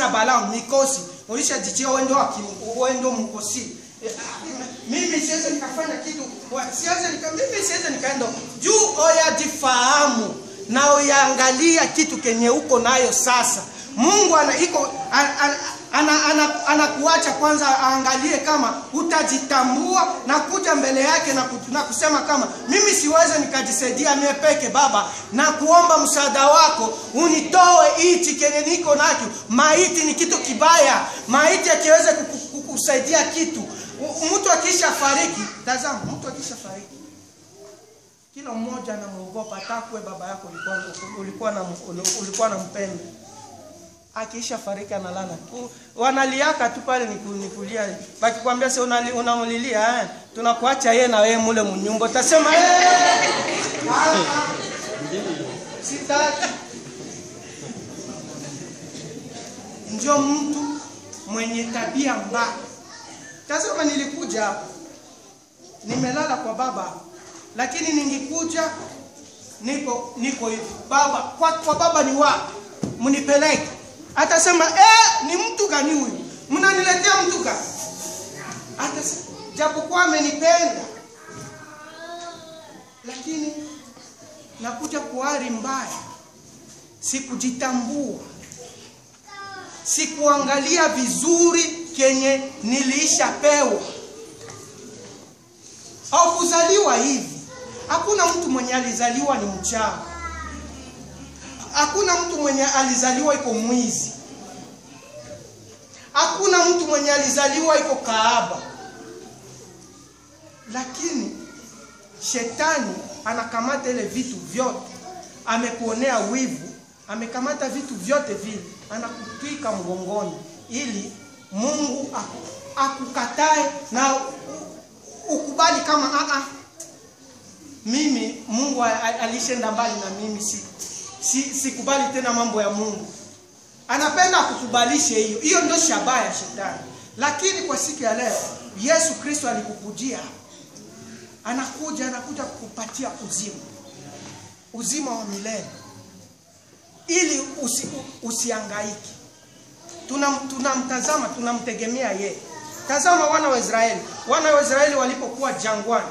ulishafanya balaa mikosi ulishajichia wewe ndio aki- wewe ndio mkosi Eh, ah, mimi siwezi nikafanya kitu wa- siwezi nika, mimi siwezi nikaenda juu oyajifahamu na uyaangalia kitu kenye uko nayo sasa mungu ana iko ana, ana, ana, ana, anakuacha kwanza aangalie kama utajitambua na kuja mbele yake na, ku, na kusema kama mimi siwezi nikajisaidia mie peke baba na kuomba msaada wako unitoe hichi kenye niko nacho maiti ni kitu kibaya maiti akiweze kuku- kukusaidia kitu U- mtu akisha fariki tazama mtu akisha fariki kila mmoja anamuogopa takwe baba yako ulikuwa, ulikuwa na ulikuwa na mpendo akiisha fariki analala tu wanaliaka tu pale niku- nikulia bakikwambia se unali- unamlilia eh, tunakuacha yeye na wewe mule mnyumba utasema eh, ah, ah, sitaki ndio mtu mwenye tabia mbaya tazama nilikuja hapa nimelala kwa baba lakini ningekuja niko niko hivi baba kwa, kwa baba ni wapi mnipeleke atasema eh, ni mtu gani huyu mnaniletea mtu gani atasema japokuwa amenipenda lakini nakuja kwa hali mbaya sikujitambua sikuangalia vizuri kenye niliishapewa au kuzaliwa hivi hakuna mtu mwenye alizaliwa ni mchawi hakuna mtu mwenye alizaliwa iko mwizi hakuna mtu mwenye alizaliwa iko kaaba lakini shetani anakamata ile vitu vyote amekuonea wivu amekamata vitu vyote vile anakutwika mgongoni ili mungu aku- akukatae na u- ukubali kama "Ah, ah, mimi mungu a- a- alishenda mbali na mimi si si sikubali tena mambo ya mungu anapenda akukubalishe hiyo hiyo ndio shabaha ya shetani lakini kwa siku ya leo yesu kristo alikukujia anakuja anakuja kukupatia uzima uzima wa milele ili usi, usiangaiki tunamtazama tuna tunamtazama, tunamtegemea yeye tazama wana wa israeli wana wa israeli walipokuwa jangwani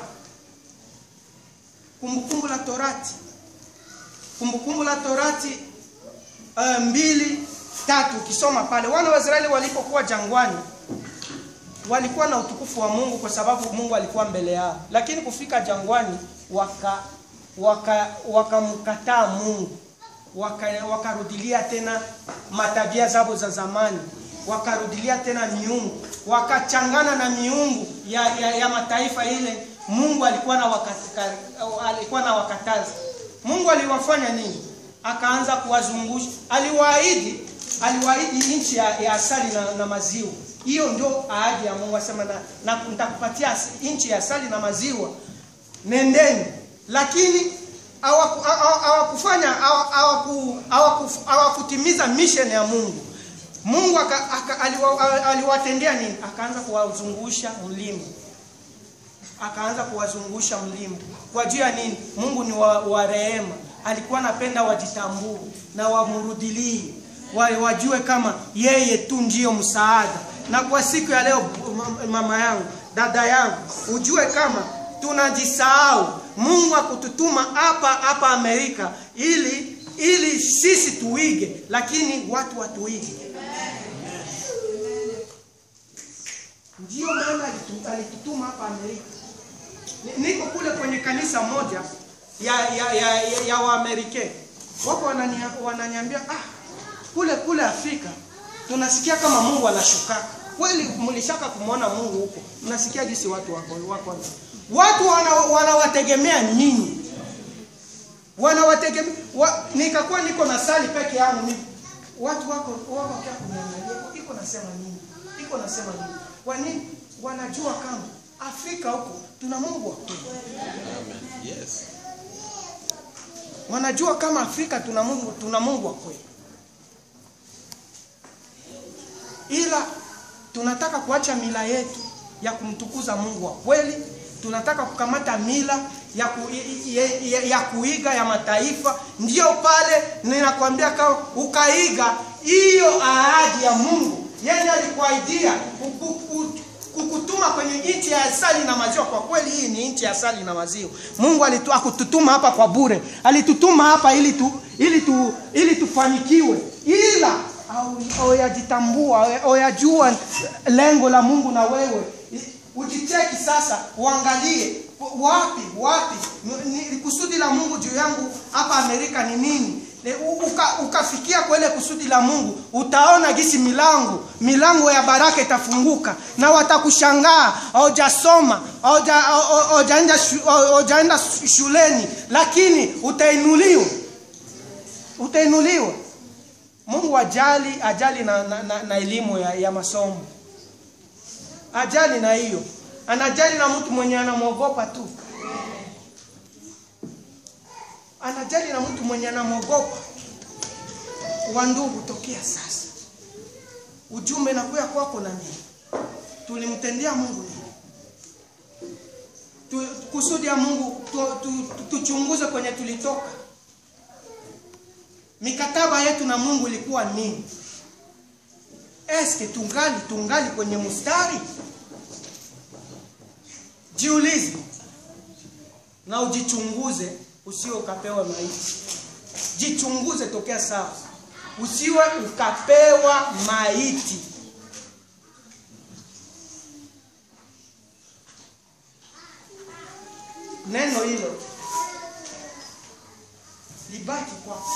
kumbukumbu la torati kumbukumbu la torati uh, mbili tatu ukisoma pale wana wa israeli walipokuwa jangwani walikuwa na utukufu wa mungu kwa sababu mungu alikuwa mbele yao lakini kufika jangwani waka waka wakamkataa mungu waka- wakarudilia tena matabia zao za zamani wakarudilia tena miungu wakachangana na miungu ya, ya, ya mataifa ile mungu alikuwa na wakata, alikuwa na wakataza mungu aliwafanya nini akaanza kuwazungusha aliwaahidi aliwaahidi nchi ya, ya asali na, na maziwa hiyo ndio ahadi ya mungu asema na, na nitakupatia as- nchi ya asali na maziwa nendeni lakini hawaku- hawa- hawakufanya hawa- hawaku- hawaku- hawakutimiza mission ya mungu mungu aka- aka- aliwa- aliwatendea nini akaanza kuwazungusha mlima akaanza kuwazungusha mlima kwa juu ya nini mungu ni wa, wa rehema alikuwa anapenda wajitambue na wamrudilie wa, wajue kama yeye tu ndiyo msaada na kwa siku ya leo m- mama yangu dada yangu ujue kama tunajisahau mungu akututuma hapa hapa amerika ili ili sisi tuige lakini watu watuige ndiyo maana alitu- alitutuma hapa amerika Ni- niko kule kwenye kanisa moja ya ya ya, ya, ya waamerike wako wanania- wananiambia ah, kule kule afrika tunasikia kama mungu anashukaka kweli mlishaka kumwona mungu huko mnasikia jinsi watu wako wako watu wana- wanawategemea nyinyi wanawategemea wa, nikakuwa niko na sali peke yangu ni watu wako wako wakia kuniangalia iko nasema nini iko nasema nini kwa nini wanajua kama afrika huko tuna mungu wa kweli Yes. wanajua kama afrika tuna mungu tuna mungu wa kweli ila tunataka kuacha mila yetu ya kumtukuza mungu wa kweli tunataka kukamata mila ya, ku, ya, ya, ya kuiga ya mataifa ndiyo pale ninakwambia kama ukaiga hiyo ahadi ya mungu yenye alikuaidia ku- ku- kukutuma kwenye nchi ya asali na maziwa kwa kweli hii ni nchi ya asali na maziwa mungu alitu- hakututuma hapa kwa bure alitutuma hapa ili tu, ili tu, ili tufanikiwe ila au- oyajitambua oyajua lengo la mungu na wewe ujicheki sasa uangalie wapi wapi ni, ni kusudi la mungu juu yangu hapa amerika ni nini Ne- u- uka, ukafikia kwa ile kusudi la mungu utaona gisi milango milango ya baraka itafunguka na watakushangaa haujasoma hauja- hau- haujaenda shu- haujaenda shuleni lakini utainuliwa utainuliwa mungu ajali ajali na, na, na, na elimu ya, ya masomo ajali na hiyo anajali na mtu mwenye anamwogopa tu anajali na mtu mwenye anamwogopa wa ndugu tokea sasa ujumbe nakuya kwako na mimi tulimtendea mungu nini tu, kusudi ya mungu tuchunguze tu, tu, tuchunguze kwenye tulitoka mikataba yetu na mungu ilikuwa nini eske tungali tungali kwenye mstari jiulize na ujichunguze usiwe ukapewa maiti jichunguze tokea sasa usiwe ukapewa maiti neno hilo libaki kwako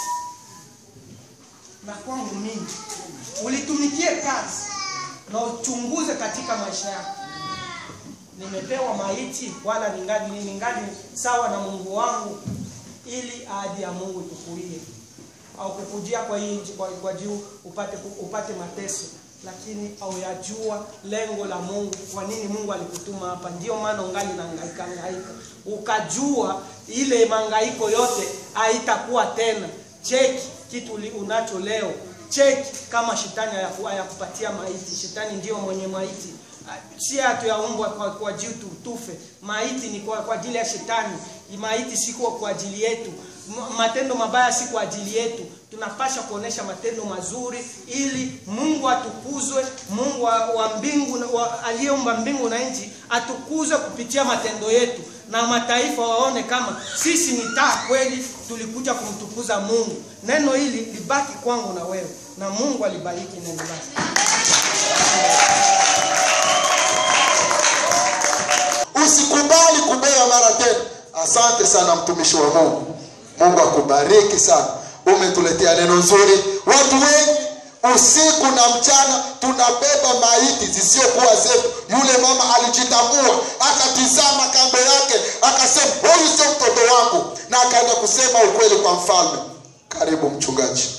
na kwangu mimi ulitumikie kazi na uchunguze katika maisha yako nimepewa maiti wala ningali ningali sawa na mungu wangu ili ahadi ya mungu ikukuie au kukujia kwa hii nchi kwa, kwa juu upate upate mateso lakini auyajua lengo la mungu kwa nini mungu alikutuma hapa ndio maana ungali na hangaika hangaika ukajua ile mangaiko yote haitakuwa tena cheki kitu uli- unacho leo cheki kama shetani hayaku- hayakupatia maiti shetani ndio mwenye maiti si hatuyaumbwa kwa, kwa juu tu, tufe maiti ni kwa, kwa ajili ya shetani maiti si kwa, kwa ajili yetu M- matendo mabaya si kwa ajili yetu tunapasha kuonesha matendo mazuri ili mungu atukuzwe mungu wa, wa mbingu na- wa, aliyeumba mbingu na nchi atukuzwe kupitia matendo yetu na mataifa waone kama sisi ni taa kweli tulikuja kumtukuza mungu neno hili libaki kwangu na wewe na mungu alibariki neno lake usikubali kubea mara tena asante sana mtumishi wa mungu mungu akubariki sana umetuletea neno nzuri watu wengi usiku na mchana tunabeba maiti zisiokuwa zetu yule mama alijitambua akatizama kando yake akasema huyu sio mtoto wangu na akaenda kusema ukweli kwa mfalme karibu mchungaji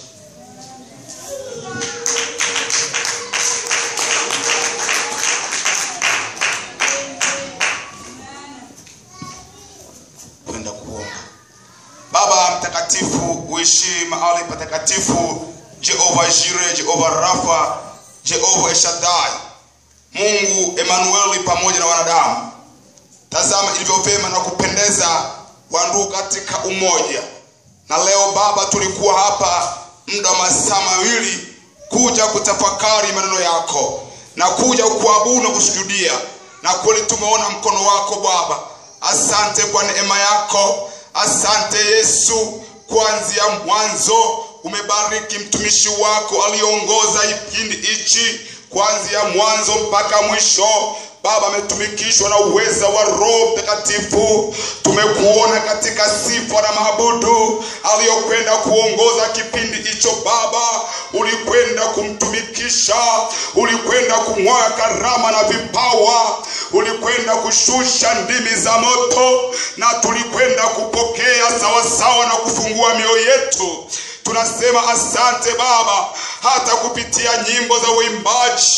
kwenda kuomba baba mtakatifu uishi mahali patakatifu jehova jire jehova rafa jehova eshadai mungu emanueli pamoja na wanadamu tazama ilivyo vyema na kupendeza wandugu katika umoja na leo baba tulikuwa hapa muda wa masaa mawili kuja kutafakari maneno yako na kuja kuabudu na kusujudia na kweli tumeona mkono wako baba asante kwa neema yako asante yesu kuanzia mwanzo umebariki mtumishi wako aliongoza kipindi hichi kuanzia mwanzo mpaka mwisho baba ametumikishwa na uweza wa roho mtakatifu tumekuona katika sifa na maabudu aliyokwenda kuongoza kipindi hicho baba ulikwenda kumtumikisha ulikwenda kumwaga karama na vipawa ulikwenda kushusha ndimi za moto na tulikwenda kupokea sawasawa na kufungua mioyo yetu tunasema asante baba hata kupitia nyimbo za uimbaji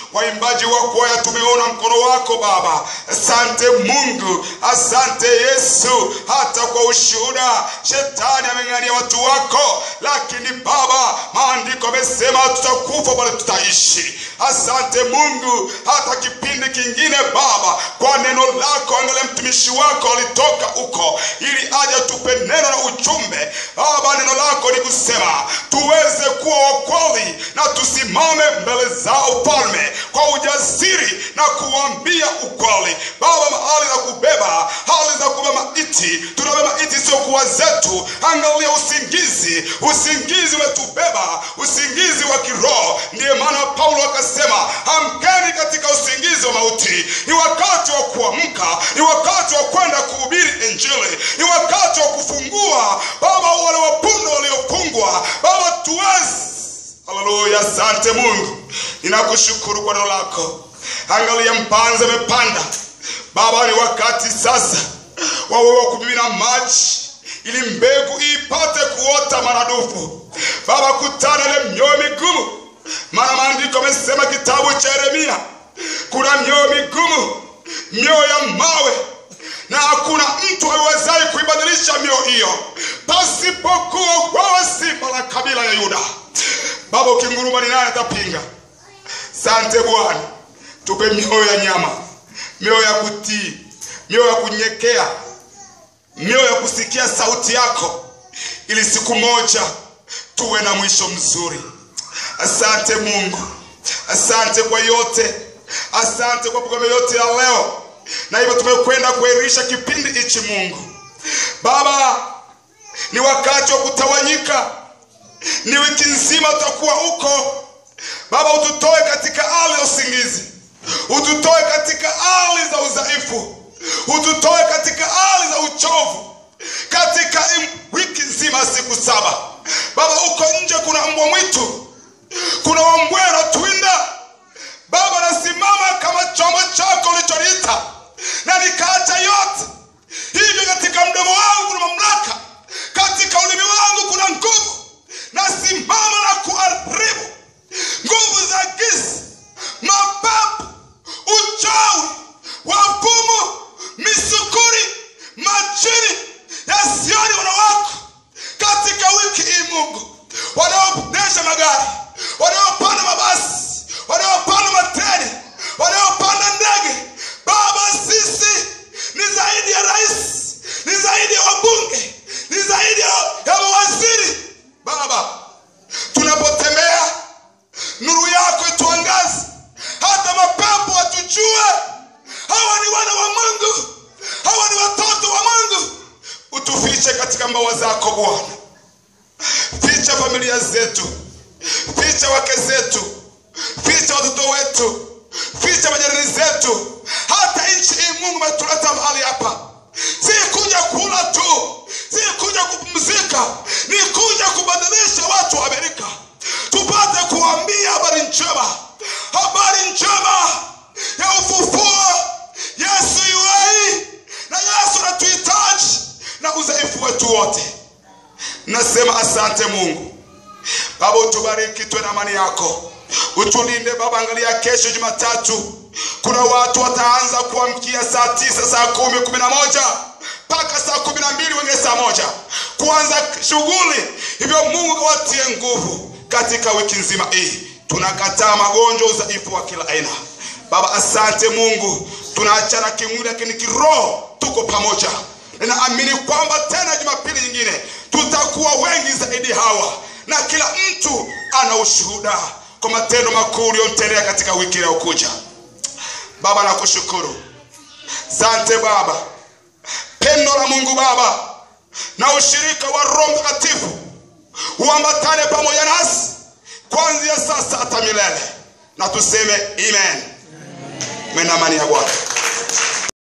waimbaji wa kwaya tumeona mkono wako baba asante mungu asante yesu hata kwa ushuhuda shetani ameng'ania watu wako lakini baba maandiko amesema tutakufa bali tutaishi asante mungu hata kipindi kingine baba kwa neno lako angalia mtumishi wako alitoka huko ili aje tupe neno na ujumbe baba neno lako ni kusema tuweze kuwa wakweli na tusimame mbele za ufalme kwa ujasiri na kuambia ukweli baba mahali za kubeba hali za kubeba maiti tunabeba maiti siokuwa zetu angalia usingizi usingizi umetubeba usingizi wa kiroho ndiye maana paulo akasema amkeni katika usingizi wa mauti ni wakati wa kuamka ni wakati wa kwenda kuhubiri injili ni wakati wa kufungua baba wale wapunda waliofungwa baba tuwezi haleluya asante mungu ninakushukuru kwa neno lako angalia mpanzi amepanda baba ni wakati sasa wawe wa kumimina maji ili mbegu ipate kuota maradufu baba kutana ile mioyo migumu maana maandiko amesema kitabu cha yeremia kuna mioyo migumu mioyo ya mawe na hakuna mtu awezaye kuibadilisha mioyo hiyo pasipokuwa wewe simba la kabila ya yuda baba ukinguruma ni nani atapinga sante bwana tupe mioyo ya nyama mioyo ya kutii mioyo ya kunyekea mioyo ya kusikia sauti yako ili siku moja tuwe na mwisho mzuri asante mungu asante kwa yote asante kwa programu yote ya leo na hivyo tumekwenda kuairisha kipindi hichi mungu baba ni wakati wa kutawanyika ni wiki nzima tutakuwa huko baba ututoe katika hali ya usingizi ututoe katika hali za udhaifu ututoe katika hali za uchovu katika im- wiki nzima siku saba baba huko nje kuna mbwa mwitu kuna wambwera twinda baba nasimama kama chombo chako ulichoniita na nikaacha yote hivyo katika mdomo wangu kuna mamlaka katika ulimi wangu kuna nguvu nasimama na kuharibu nguvu za giza mapepo uchawi wafumu misukuri majini yasioni wanawako katika wiki hii mungu wanaoendesha magari wanaopanda mabasi wanaopanda matreni wanaopanda ndege baba sisi ni zaidi ya rais ni zaidi ya wabunge ni zaidi ya ya mawaziri baba tunapotembea nuru yako ituangaze hata mapepo watujue hawa ni wana wa mungu hawa ni watoto wa mungu utufiche katika mbawa zako bwana ficha familia zetu ficha wake zetu ficha watoto wetu ficha majirani zetu hata nchi hii mungu umetuleta mahali hapa si kuja kula tu si kuja kupumzika ni kuja kubadilisha watu wa amerika tupate kuambia habari njema habari njema ya ufufuo yesu yuai na yesu anatuhitaji na udhaifu wetu wote nasema asante mungu baba utubariki tuwe na amani yako utulinde baba angalia kesho jumatatu kuna watu wataanza kuamkia saa tisa saa kumi kumi na moja mpaka saa kumi na mbili wengine saa moja kuanza shughuli hivyo mungu kawatie nguvu katika wiki nzima hii tunakataa magonjwa udhaifu wa kila aina baba asante mungu tunaachana kimwili lakini kiroho tuko pamoja ninaamini kwamba tena jumapili nyingine tutakuwa wengi zaidi hawa na kila mtu ana ushuhuda kwa matendo makuu uliyomtendea katika wiki inayokuja baba nakushukuru sante baba pendo la mungu baba na ushirika wa roho mtakatifu uambatane pamoja nasi kuanzia sasa hata milele na tuseme amen mena amani ya bwana